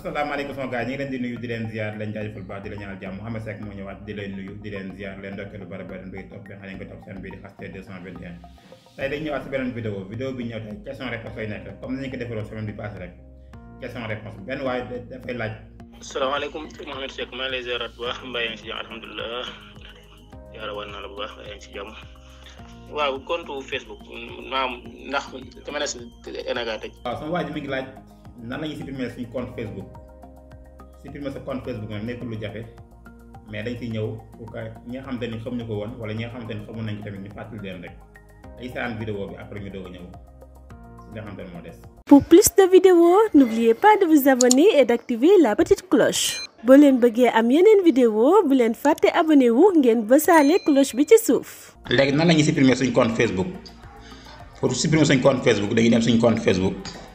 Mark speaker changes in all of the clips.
Speaker 1: asalaamaaleykum sama gars ñi ngi leen di nuyu di leen ziar leen jaajëfal baax di la ñaanal jàmm Mouhamed Seck moo ñëwaat di leen nuyu di leen ziar leen ndokkee lu bari bari mbéy topp bi xam ne nga topp seen bii di xaste 221 tey dañ ñëwaat si beneen vidéo vidéo bi ñëw tey question réponse lay nekk comme nañu ko defaloon semaine bi passé rek question réponse benn waaye dafay laaj
Speaker 2: salaamaaleykum Mouhamed Seck maa ngi lay ziaraat bu baax mbaa yaa ngi si jàmm alhamdulilah yàlla wan naa la bu baax yaa ngi si jàmm waaw compte Facebook maam ndax dama ne si Enaga tëj
Speaker 1: waaw sama waa ji mi ngi laaj nan la ñuy supprimer suñu compte Facebook supprimer sa compte Facebook nag nekkul lu jafe mais dañ si ñëw pour que ñi nga xamante ni xamuñu ko woon wala ñi nga xamante ni xamoon nañ ko tamit ñu fàttali leen rek ay saan vidéo bi après ñu doog a ñëw si nga xamante ni moo des.
Speaker 3: Pour plus de vidéos, n'oubliez pas de vous abonner et d'activer la petite cloche. boo leen bëggee am yeneen vidéo bu leen fàtte abonné wu ngeen bësaale cloche bi ci suuf.
Speaker 1: léegi nan la ñuy supprimer suñ compte Facebook pour supprimer suñ compte Facebook dañuy dem suñ compte Facebook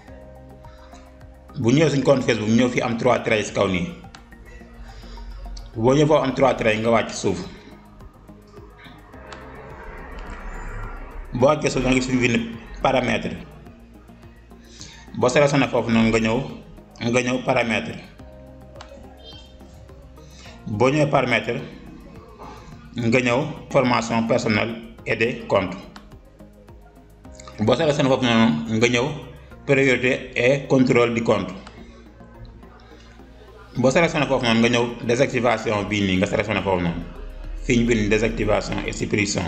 Speaker 1: bu ñëwee suñ compte Facebook ñëw fi am 3 traits kaw nii boo ñëwee foofu am 3 traits nga wàcc suuf boo wàccee suuf nga gis fi bind paramètre boo sélectionné foofu noonu nga ñëw nga ñëw paramètre boo ñëwee paramètre nga ñëw formation personnelle et des comptes boo sélectionné foofu noonu nga ñëw priorité et contrôle du compte boo sélectionné foofu noonu nga ñëw désactivation bii nii nga sélectionné foofu noonu fii ñu bind désactivation et suppression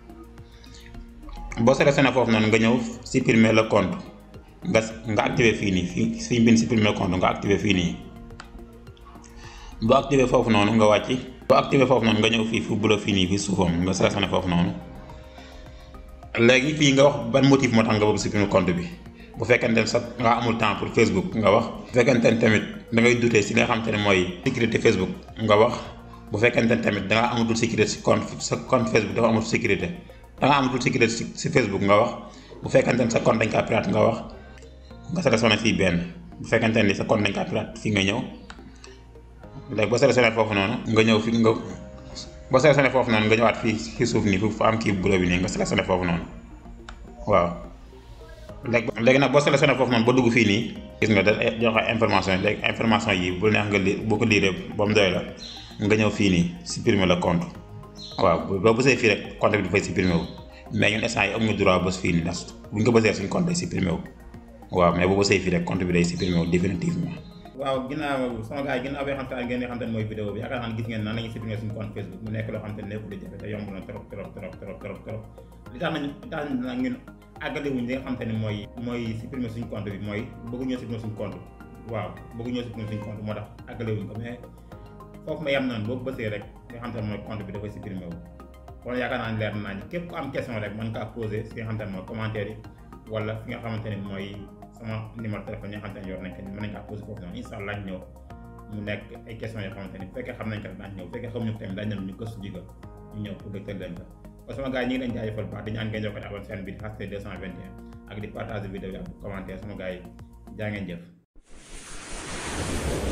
Speaker 1: boo sélectionné foofu noonu nga ñëw supprimer le compte nga nga activé fii nii fii fii ñu bind supprimer le compte nga activé fii nii boo activé foofu noonu nga wàcc boo activé foofu noonu nga ñëw fii fu bulo fii nii fii suufam nga sélectionné foofu noonu léegi fii nga wax ban motif moo tax nga bëgg supprimer compte bi bu fekkente ne sax nga amul temps pour Facebook nga wax bu fekkente ne tamit da ngay dutee si li nga xamante ne mooy sécurité Facebook nga wax bu fekkente ne tamit da nga amatul sécurité si compte sa compte Facebook dafa amatul sécurité da nga amatul sécurité si si Facebook nga wax bu fekkente ne sa compte dañ kaa pirate nga wax nga sélectionné fii benn bu fekkente ne sa compte dañ kaa pirate fii nga ñëw léegi boo sélectionné foofu noonu nga ñëw fi nga boo sélectionné foofu noonu nga ñëwaat fii fii suuf nii fu am kii bureau bi nii nga sélectionné foofu noonu waaw léegi léegi nag boo sélectionné foofu noonu ba dugg fii nii gis nga da joxe information yi léegi information yi bu neex nga li boo ko liiree ba mu doy la nga ñëw fii nii supprimer le compte waaw boo bësee fii rek compte bi dafay supprimer wu mais ñun instant yi amuñu droit bës fii nii ndax buñ ko bësee suñu compte day supprimer wu waaw mais boo bësee fii rek compte bi day supprimer wu définitivement waaw ginnaaw sama gars yi ginnaaw bi xam te ngeen xam te ne mooy vidéo bi yaakaar naa ne gis ngeen nan la ñuy supprimer suñu compte Facebook mu nekk loo xam te ne nekkul di jafe te yomb na trop trop trop trop trop trop li tax nañ li tax nag ñun àggale wuñ li nga xam te ne mooy mooy supprimer suñu compte bi mooy bëggu ñoo supprimer suñu compte waaw bëggu ñoo supprimer suñu compte moo tax àggale wuñ ko mais foofu ma yem noonu boo bësee rek li nga xam te ne mooy compte bi dafay supprimer wu kon yaakaar naa ne leer naa ñu képp ku am question rek mën kaa poser si nga xam te ne mooy commentaire yi wala fi nga xamante ne mooy sama numéro téléphone yi nga xamante ne yor nañ ko mën nañ kaa posé foofu noonu incha allah ñëw mu nekk ay questions yoo xamante ni bu fekkee xam nañ ko daañu ñëw bu fekkee xamuñu ko tamit daañu ñu gëstu ji ko ñu ñëw pour dëgtal leen ko kon sama gars yi ñu ngi leen jaajëfal baax di ñaan ngeen jokkoo abonné seen bi di xaste 221 ak di partager vidéo yi ak commentaire sama gars yi jaa ngeen jëf